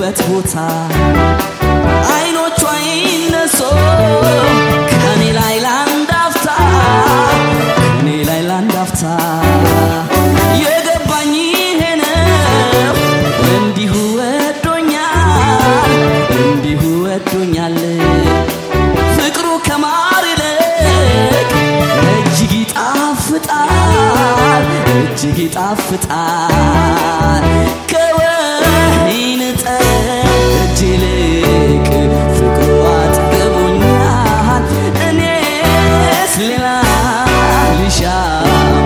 በሄድኩበት ቦታ አይኖቿ ይነሶ ከኔ ላይ ላንድ አፍታ ከኔ ላይ ላንድ አፍታ የገባኝ ይሄ ነው እንዲሁ ወዶኛል እንዲሁ ወዶኛል ፍቅሩ ከማር ይልቅ እጅግ ይጣፍጣል እጅግ ይጣፍጣል ከወይን ጠጅ ይልቅ ፍቅሩ አጥግቦኛል እኔስ ሌላ ልሻም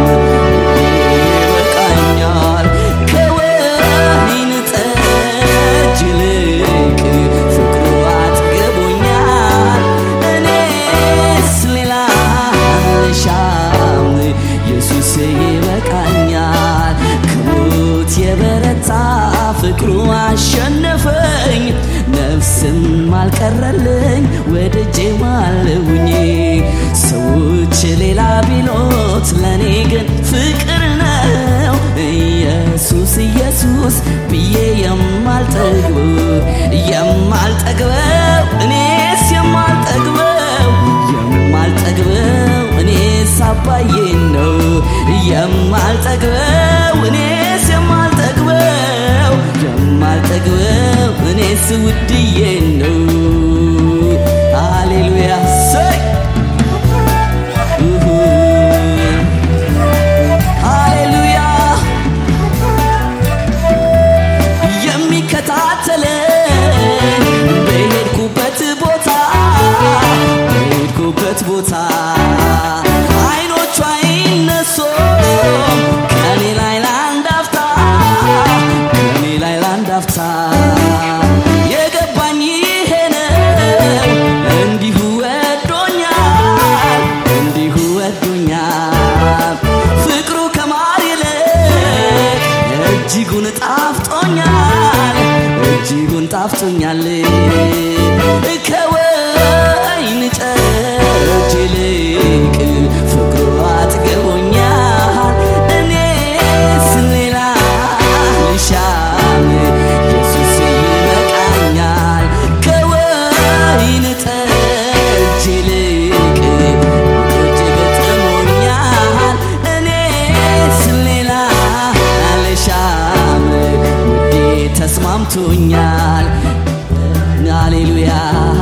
ይበቃኛል ከወይን ጠጅ ይልቅ ፍቅሩ አጥግቦኛል እኔስ ሌላ ልሻም ኢየሱስ ይበቃኛል ከሞት የበረታ ፍቅሩ አሸነፈኝ ነፍስም አልቀረልኝ ወደጄ ማለውኝ ሰዎች ሌላ ቢሎት ለእኔ ግን ፍቅር ነው ኢየሱስ ኢየሱስ ብዬ የማልጠግበው የማልጠግበው እኔስ የማልጠግበው የማልጠግበው እኔስ አባዬን ነው የማልጠግበው እኔስ የማልጠግበው የማልጠግበው እኔስ ውድዬን ነው ሃሌሉያ ሰይ ኡሁ ሃሌሉያ የሚከታተለኝ በሄድኩበት ቦታ በሄድኩበት ቦታ አይኖቿ ይነሶ ከኔ ላይ ላንድ አፍታ ከኔ ላይ ላንድ አፍታ የገባኝ ይሄ ነው እንዲሁ ወዶኛል እንዲሁ ወዶኛል ፍቅሩ ከማር ይልቅ እጅጉን ጣፍጦኛል እጅጉን ጣፍጦኛል ከወይን ጠጅ ይልቅ ፍቅሩ አጥግቦኛል እኔስ ሌላ ልሻም ኢየሱስ ይበቃኛል ከወይን ጠጅ ይልቅ እጅግ ጥሞኛል እኔስ ሌላ ልሻም ውዴ ተስማምቶኛል ሃሌሉያ